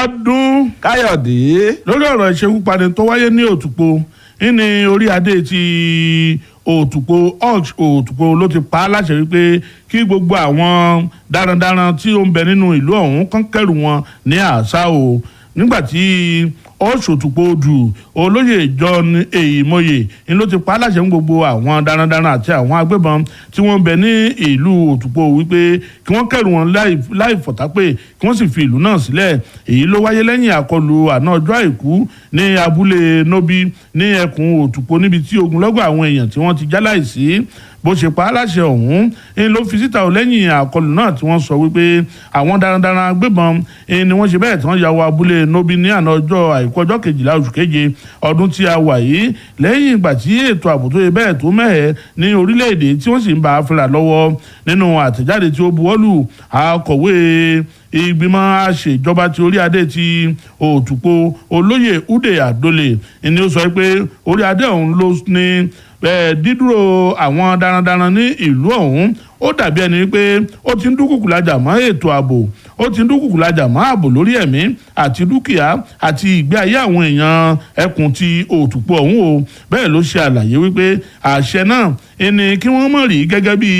ọdún káyọ̀dé lórí ọ̀rọ̀ ìṣekúpani tó wáyé ní òtùpó ní orí adé ti òtùpó ox òtùpó ló ti pa á láṣẹ wípé kí gbogbo àwọn darandaran tí ó ń bẹ nínú ìlú ọ̀hún kán kẹ́rù wọn ní àṣà o nígbà tí ọ̀ṣọ́tùpó dù olóyè john èyímọye ni ló ti pa á láṣẹ fún gbogbo àwọn darandaran àti àwọn agbébọn tí wọ́n ń bẹ ní ìlú òtùpó wípé kí wọ́n kẹ́rù wọn láì láì fọ̀tápè kí wọ́n sì fi ìlú náà sílẹ̀ èyí ló wáyé lẹ́yìn àkọlù àná ọjọ́ àìkú ní abúlé nobi ní ẹkùn òtùpó níbi tí ogunlọ́gọ̀ àwọn èèyàn tí wọ́n ti jáláìsí bó ṣe pa á láṣẹ ọ̀hún ń ló fi síta ò lẹ́yìn àkọlù náà tí wọ́n sọ wípé àwọn darandaran agbébọn ni wọ́n ṣe bẹ́ẹ̀ tí wọ́n ya wọ abúlé nobi ní àná ọjọ́ àìkú ọjọ́ kejìlá oṣù keje ọdún tí a wà yìí lẹ́yìn ìgbà tí ètò ààbò tó yẹ bẹ́ẹ̀ tó mẹ́hẹ̀ ní orílẹ̀-èdè tí wọ́n sì ń bá a fẹ́ra lọ́wọ́ nínú àtẹ̀jáde tí ó buwọ́lù akọ̀wé ìgbìmọ̀ àṣejọba ti orí adé ti òtùpó olóyè ude adole ni ó sọ pé orí adé ọ̀hún ló ní dídúró àwọn darandaran ní ìlú ọ̀hún ó dàbí ẹni pé ó ti ń dúkùkù lajà mọ́ ètò ààbò ó ti ń dúkùkù lajà mọ́ ààbò lórí ẹ̀mí àti dúkìá àti ìgbé ayé àwọn èèyàn ẹkùn ti òtùpó ọ̀hún o bẹ́ẹ̀ ló ṣe àlàyé wípé àṣẹ náà ẹni kí wọ́n mọ̀ rí gẹ́gẹ́ bí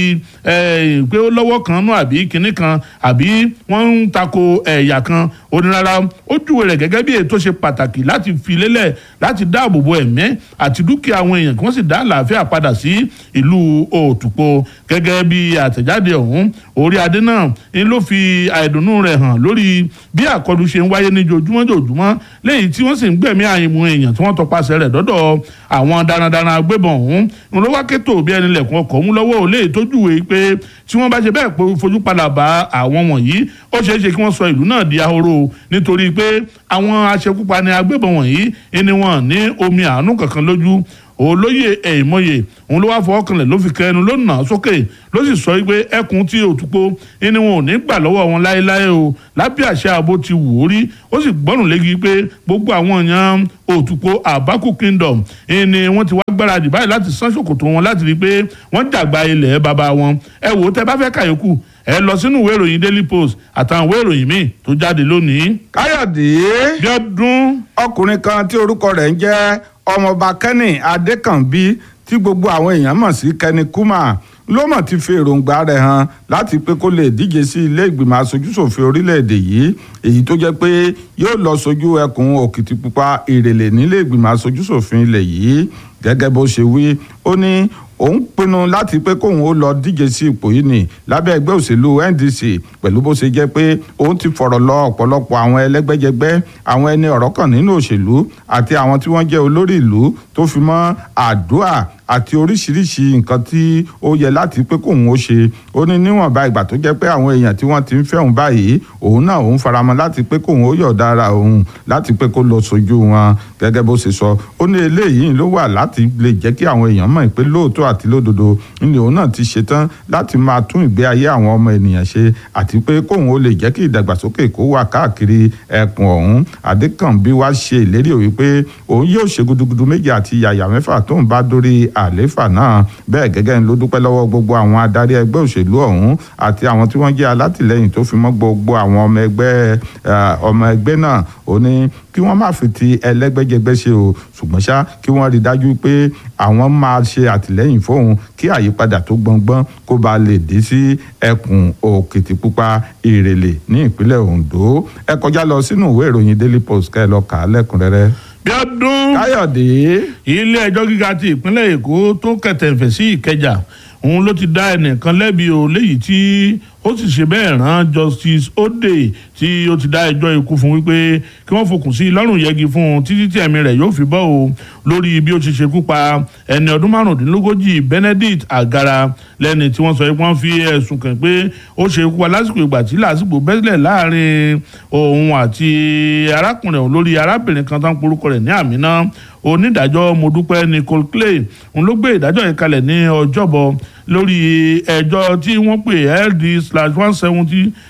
pé ó lọ́wọ́ kan nú àbí kinní kan àbí wọ́n ń tako ẹ̀yà kan onírara ó júwe rẹ̀ gẹ́gẹ́ bí ètò ṣe pàtàkì láti fi lélẹ̀ láti dáàbò bo ẹ̀mí àti dúkìá àwọn èèyàn kí wọ́n sì dá àlàáfíà padà sí ìlú òtùpó gẹ́gẹ́ bí àtẹ̀jáde ọ̀hún orí adé náà ń ló fi àìdùnnú rẹ̀ hàn lórí bí àkọlù ṣe ń wáyé ní jojúmọ́ jojúmọ́ léyìí tí wọ́n sì ń gbẹ̀mí àyìnmú èèyàn tí wọ́n tọpasẹ̀ rẹ̀ dọ́dọ̀ àwọn darandaran agbébọn ọ̀hún ń ló wá kétò bí ẹni lẹ̀kùn ọkọ̀ mú lọ́wọ́ ò léyìí tó júwe pé tí wọ́n bá ṣe bẹ́ẹ̀ pé fojú padà bá àwọn wọ̀nyí ó ṣeé ṣe kí wọ́n sọ ìlú náà di ahoro nítorí pé àwọn aṣekúpani agbébọn wọ̀nyí ni wọ́n ní omi àánú kankan lójú olóyè ẹ̀yìnmọ́yè òun ló wá fọwọ́ kanlẹ̀ ló fi kẹnu ló nà á sókè ló sì sọ pé ẹkùn tí òtúpó ni wọn ò ní gbà lọ́wọ́ wọn láéláé o lábẹ́ àṣẹ ààbò ti wò ó rí ó sì gbọ́rùn léegi pé gbogbo àwọn èèyàn òtúpó àbákù kingdom ni wọ́n ti wá gbáradì báyìí láti sán ṣòkòtò wọn láti rí i pé wọ́n dàgbà ilẹ̀ bàbá wọn ẹ wò ó tẹ bá fẹ́ kàyókù ẹ lọ sínú ìwé ìròyìn daily post àtàwọn ìwé ìròyìn míì tó jáde lónìí. káyọ̀dé bí ọdún ọkùnrin kan tí orúkọ rẹ̀ ń jẹ́ ọmọọba kenny adékànbí tí gbogbo àwọn èèyàn mọ̀ sí kenny kuma ló mọ̀ ti fi èròǹgbà rẹ̀ hàn láti pé kó lè díje sí ilé ìgbìmọ̀ aṣojúṣòfin orílẹ̀-èdè yìí èyí tó jẹ́ pé yóò lọ sojú ẹkùn òkìtìpupa ìrèlè nílé ìgbìmọ̀ aṣojúṣòfin ilẹ̀ yìí gẹ́gẹ́ bó ṣe wí ó ní òun pinnu láti pé kóun ó lọ díje sí ipò yìí ní lábẹ́ ẹgbẹ́ òṣèlú NDC pẹ̀lú bó ṣe jẹ́ pé òun ti fọ̀rọ̀ lọ ọ̀pọ̀lọpọ̀ àwọn ẹlẹ́gbẹ́jẹgbẹ́ àwọn ẹni ọ̀rọ̀ kan nínú òṣèlú àti àwọn tí wọ́n jẹ́ olórí ìlú tó fi mọ́ àdúrà àti oríṣiríṣi nǹkan tí ó yẹ láti pé kóun ó ṣe ó ní níwọ̀nba ìgbà tó jẹ́ pé àwọn èèyàn tí wọ́n ti ń fẹ́ òun báyìí òun náà òun faramọ́ láti pé kóun ó yọ̀ọ̀da ara òun láti pé kó lọ sojú wọn gẹ́gẹ́ bó ṣe sọ ó ní eléyìí ló wà láti lè jẹ́ kí àwọn èèyàn mọ̀ pé lóòótọ́ àti lódodo ní òun náà ti ṣetán láti máa tún ìgbé ayé àwọn ọmọ ènìyàn ṣe àti pé kóun ó lè jẹ́ kí ìdàgbàsókè kó wà káàkiri ẹkùn ọ̀hún adékànbí wá ṣe ìlérí òwe pé òun yóò ṣe gudugudu méjì àti yàyà mẹ́fà tóun bá dórí àléfà náà bẹ́ẹ̀ gẹ́gẹ́ ni ló dúpẹ́ lọ́wọ́ gbogbo àwọn adarí ẹgbẹ́ òṣèlú ọ̀hún àti àwọn tí wọ́n jẹ́ alátìlẹ́yìn tó fi mọ́ gbogbo àwọn ọmọ ẹgbẹ́ ọmọ ẹgbẹ́ náà ó ní kí wọ́n má fi ti ẹlẹ́gbẹ́jẹgbẹ́ ṣe o ṣùgbọ́n ṣá kí wọ́n rí dájú pé àwọn máa ṣe àtìlẹ́yìn fóun kí àyípadà tó gbọngbọ́n kó ba lè dé sí ẹkùn òkìtìpupa ìrèlè ní ìpínlẹ̀ Ondo ẹ kọjá lọ sínú ìwé ìròyìn Daily Post kẹ́ ẹ lọ kà á lẹ́kùnrẹ́rẹ́. bí ọdún Káyọ̀dé ilé ẹjọ́ gíga ti ìpínlẹ̀ Èkó tó kẹtẹ̀fẹ̀ sí Ìkẹjà òun ló ti dá ẹnìkan lẹ́bi o léyìí tí ó sì ṣe bẹ́ẹ̀ rán Justice Ode tí ó ti dá ẹjọ́ ikú fún wípé kí wọ́n fòkùn sí lọ́rùn yẹgi fún un títí tí ẹ̀mí rẹ̀ yóò fi bọ́ o lórí bí ó ti ṣekú pa ẹni ọdún márùndínlógójì Benedict Agara lẹ́ni tí wọ́n sọ pé wọ́n fi ẹ̀sùn kàn pé ó ṣe ikú pa lásìkò ìgbà tí lásìkò bẹ́sílẹ̀ láàrin òun àti arákùnrin òun lórí arábìnrin kan tó ń porúkọ rẹ̀ ní Àmínà onídàájọ́ Modúpẹ́ Nicole Clay òun ló gbé ìdájọ́ yìí kalẹ̀ ní ọjọ́bọ̀ lórí ẹjọ́ tí wọ́n pè ld slash one seventy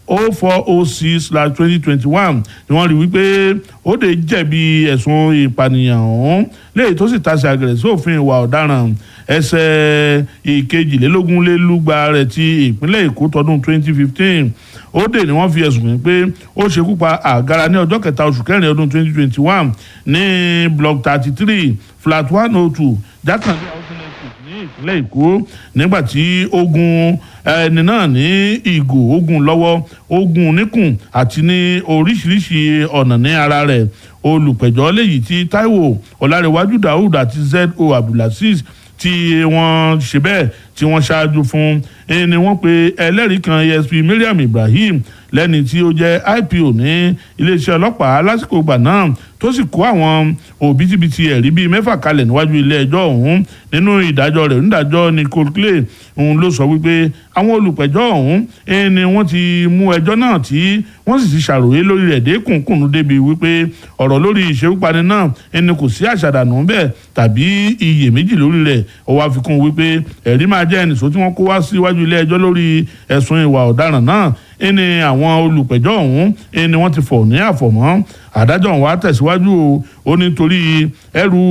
o four o six slash twenty twenty one ni wọ́n rí wípé Òde jẹ̀bi ẹ̀sùn ìpànìyàn ọ̀hún léyìí tó sì tasẹ̀ àgẹ̀rẹ̀ sí òfin ìwà ọ̀daràn ẹsẹ̀ ìkejìlélógún lé lúgba rẹ̀ ti ìpínlẹ̀ Èkó tọdún twenty fifteen Òde ni wọ́n fi ẹ̀sùn kàn pé ó ṣekú pa àgàrà ní ọjọ́ kẹta oṣù kẹrin ọdún twenty twenty one ní block thirty three flat one oh two jákàndé housing estate ní ìpínlẹ̀ Èkó nígbà tí ogun ẹni náà ní ìgò ogun lọ́wọ́ ogun níkùn àti ní oríṣiríṣi ọ̀nà ní ara rẹ̀ olùpẹ̀jọ́ léyìí tí Táíwò Ọlárẹ̀wájú Daoud àti Z.O. Abdulaziz tí wọ́n ṣe bẹ́ẹ̀ tí wọ́n ṣáájú fún ẹni wọ́n pe ẹlẹ́rìí kan ESP Mariam Ibrahim lẹ́ni tí ó jẹ́ IPO ní iléeṣẹ́ ọlọ́pàá lásìkò ìgbà náà tó sì kó àwọn òbítíbitì ẹ̀rí bíi mẹ́fà kalẹ̀ níwájú ilé ẹjọ́ ọ̀hún nínú ìdájọ́ rẹ̀ onídàájọ́ Nicole Clay òun ló sọ wípé àwọn olùpẹ̀jọ́ ọ̀hún ni wọ́n ti mú ẹjọ́ náà tí wọ́n sì ti ṣàròyé lórí rẹ̀ dékùnkùn débi wípé ọ̀rọ̀ lórí ìṣekúpani náà ẹni kò sí àṣàdànù bẹ́ẹ̀ tàbí iyèméjì lórí rẹ̀ ó wá fi kún wípé ẹ̀rí máa jẹ́ ẹnìṣó tí wọ́n kó wá síwájú ilé ẹjọ́ lórí ẹ̀sùn ìwà ọ̀daràn náà ẹni àwọn olùpẹ̀jọ́ ọ̀hún ẹni wọ́n ti fọ̀ ní àfọ̀mọ́ adájọ́ wa tẹ̀síwájú o ó nítorí ẹrù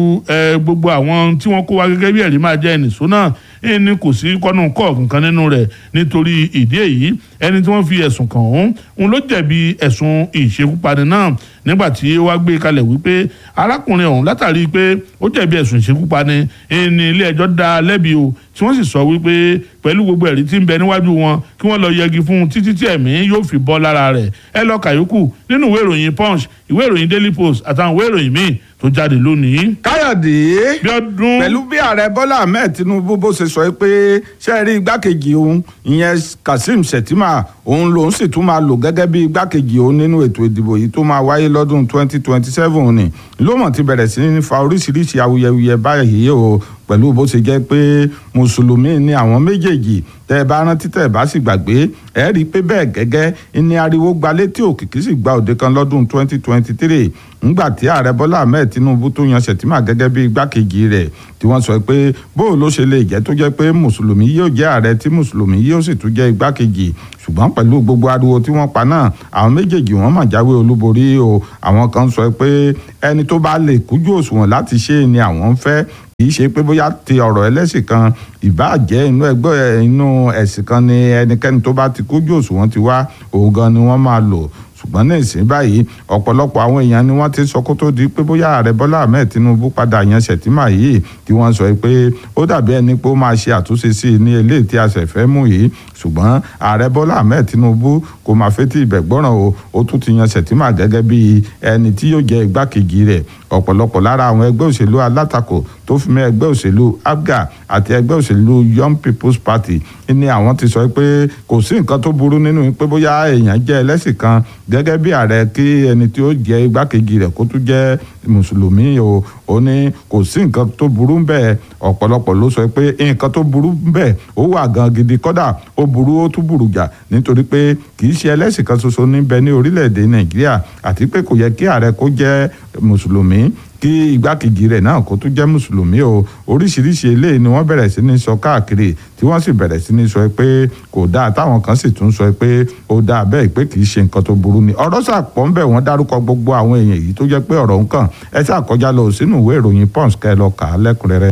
gbogbo àwọn tí wọ́n kó wá gẹ́gẹ́ bí ẹ̀rí máa jẹ́ ẹnìṣó náà ẹni kò sí kọ́nù kọ́ kankan nínú rẹ̀ nítorí ìdí èyí ẹni tí wọ́n fi ẹ̀sùn kàn ọ̀hún òun ló jẹ̀bi ẹ̀sùn ìṣekúpani náà nígbà tí ó wá gbé kalẹ̀ wípé arákùnrin ọ̀hún látàrí pé ó jẹ̀bi ẹ̀sùn ìṣekúpani ẹni ilé ẹjọ́ dá lẹ́bi o tí wọ́n sì sọ wípé pẹ̀lú gbogbo ẹ̀rí tí ń bẹ níwájú wọn kí wọ́n lọ yẹgi fún un títí tí ẹ̀mí yóò fi bọ́ lára rẹ̀ ẹ lọ kàyókù nínú ìwé ìròyìn punch ìwé ìròyìn daily post àtàwọn ìwé ìròyìn míì tó jáde lónìí. káyọ̀dé Bíọ́dún. pẹ̀lú bí ààrẹ bọ́lá ahmed tinubu bó ṣe sọ pé ṣe rí igbákejì òun ìyẹn kazeem shettima òun lòun sì tún máa lò gẹ́gẹ́ bí igbákejì òun nínú ètò ìdìbò yìí tó máa wáyé lọ́dún 2027 ni ló mọ̀ ti bẹ̀rẹ̀ sí ní fa oríṣiríṣi awuyewuye báyìí o pẹ̀lú bó ṣe jẹ́ pé mùsùlùmí ni àwọn méjèèjì tẹ́ ẹ bá rántí tẹ́ ẹ bá sì gbàgbé ẹ rí i pé bẹ́ẹ̀ gẹ́gẹ́ ní ariwo gba létí òkìkí sì gba òde kan lọ́dún 2023 ńgbà tí ààrẹ bọ́lá ahmed tinubu tó yan sẹ̀tìmà gẹ́gẹ́ bí igbákejì rẹ̀ tí wọ́n sọ pé bóò ló ṣe lè jẹ́ tó jẹ́ pé mùsùlùmí yóò jẹ́ ààrẹ tí mùsùlùmí yóò sì tún jẹ́ igbákejì ṣùgbọ́n pẹ̀lú gbogbo ariwo tí wọ́n pa náà àwọn méjèèjì wọ́n mà jáwé olúborí o àwọn kan sọ pé ẹni tó bá lè kújú òṣùwọ̀n láti ṣe ni àwọn ń fẹ́ kì í ṣe pé bóyá ti ọ̀rọ̀ ẹlẹ́sìn kan ìbáà jẹ́ inú ẹgbẹ́ inú ẹ̀sìn kan ni ẹnikẹ́ni tó bá ti kújú òṣùwọ̀n ti wá òun gan ni wọ́n máa lò ṣùgbọ́n ní ìsín báyìí ọ̀pọ̀lọpọ̀ àwọn èèyàn ni wọ́n ti sọ kó tó di pé bóyá ààrẹ bọ́lá ahmed tinubu padà yan ṣètìmá yìí tí wọ́n sọ pé ó dàbí ẹni pé ó máa ṣe àtúnṣe sí i ní eléyìí tí a ṣẹ̀ fẹ́ mú yìí ṣùgbọ́n ààrẹ bọ́lá ahmed tinubu kò máa fetí ibẹ̀ gbọ́ràn o ó tún ti yan ṣètìmá gẹ́gẹ́ bí ẹni tí yóò jẹ́ igbákejì rẹ̀ ọ̀pọ̀lọpọ̀ lára àwọn ẹgbẹ́ òṣèlú alátakò tó fi mọ́ ẹgbẹ́ òṣèlú abga àti ẹgbẹ́ òṣèlú young people's party ni àwọn ti sọ pé kò sí nǹkan tó burú nínú pé bóyá èèyàn jẹ́ ẹlẹ́sìn kan gẹ́gẹ́ bí ààrẹ kí ẹni tí ó jẹ́ igbákejì rẹ̀ kó tún jẹ́ mùsùlùmí o ó ní kò sí nǹkan tó burú bẹ́ẹ̀ ọ̀pọ̀lọpọ̀ ló sọ pé nǹkan tó burú bẹ́ẹ̀ ó wà gan gidi kọ́dà ó burú ó tún burú jà nítorí pé kì í ṣe ẹlẹ́sìn kan ṣoṣo níbẹ̀ ní orílẹ̀-èdè nàìjíríà àti pé kò yẹ kí ààrẹ kó jẹ́ mùsùlùmí kí igbákejì rẹ̀ náà kó tún jẹ́ mùsùlùmí o oríṣiríṣi eléyìí ni wọ́n bẹ̀rẹ̀ sí ní sọ káàkiri tí wọ́n sì bẹ̀rẹ̀ sí ní sọ pé kò dáa táwọn kan sì tún sọ pé ó dáa bẹ́ẹ̀ pé kì í ṣe nǹkan tó burú ni ọ̀rọ̀ sàpọ̀ ń bẹ̀ wọ́n dárúkọ gbogbo àwọn èèyàn yìí tó jẹ́ pé ọ̀rọ̀ ń kàn ẹ ṣàkọjá lọ sínú ìwé ìròyìn pons kẹ́ ẹ lọ kà á lẹ́kùnrẹ́rẹ́.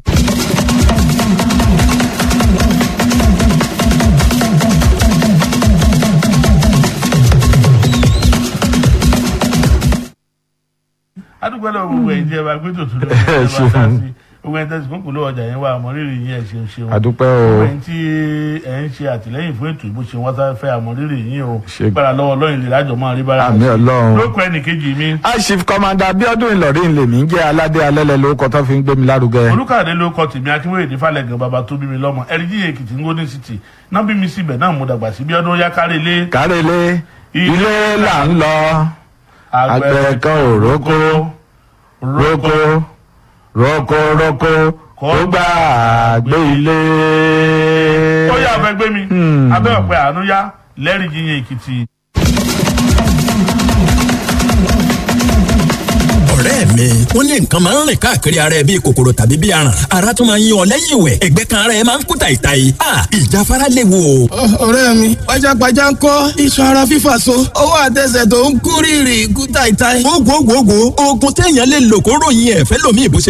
adúgbò lọ gbogbo ẹ̀yin tí ẹ bá gbé tòtún lọ ẹ bá dá sí gbogbo ẹ̀yin tẹsí kókò lówó ọjà yẹn wà àmọrírì yín ẹ ṣeun ṣeun àdúpẹ́ gbogbo o ẹ̀yin tí ẹ ń ṣe àtìlẹ́yìn fún ètò ìbò ṣe wọn sáré fẹ́ àmọrírì yín o Ṣe- gbára lọ́wọ́ Ọlọ́run lè lájọ máa rí bára àmì ọlọ́run. lóko ẹnìkejì mi aṣif kọmanda abiodun ìlọrin lèmi ń jẹ́ aládé alẹ́lẹ́ lórúkọ tó fi ń gbé mi lárugẹ. olùkàdé ló kọ tèmi akínwéyè ní falẹ̀gàn bàbá tó bí mi lọ́mọ ẹ̀ríjì èkìtì ngóní city náà bí mi síbẹ̀ náà mo dàgbà sí bí ọdún yá kárí ilé kárẹ́lé ilé là ń lọ àgbẹ̀ kan ò rókó rókó rókó rókó kó gbà gbé ilé. ó yà fẹ́ gbé mi abẹ́ ọ̀pẹ àánú yá lẹ́rìí yíyan èkìtì. ọ̀rẹ́ mi wọ́n ní nǹkan máa ń rìn káàkiri ara ẹ bíi kòkòrò tàbí bíi aràn ara tún máa ń yí ọ lẹ́yìn ìwẹ̀ ẹ̀gbẹ́ kan ara ẹ máa ń kú tàìtàì a ìjáfara léwu o. ọ̀rẹ́ mi pajápajá ń kọ́ iṣan ara fífà so ọwọ́ àtẹsẹ̀ tó ń kú rìrì kú tàìtàì. gbogbogbò oògùn téèyàn lè lò kó ròyìn ẹ̀fẹ́ lomi ìbò ṣe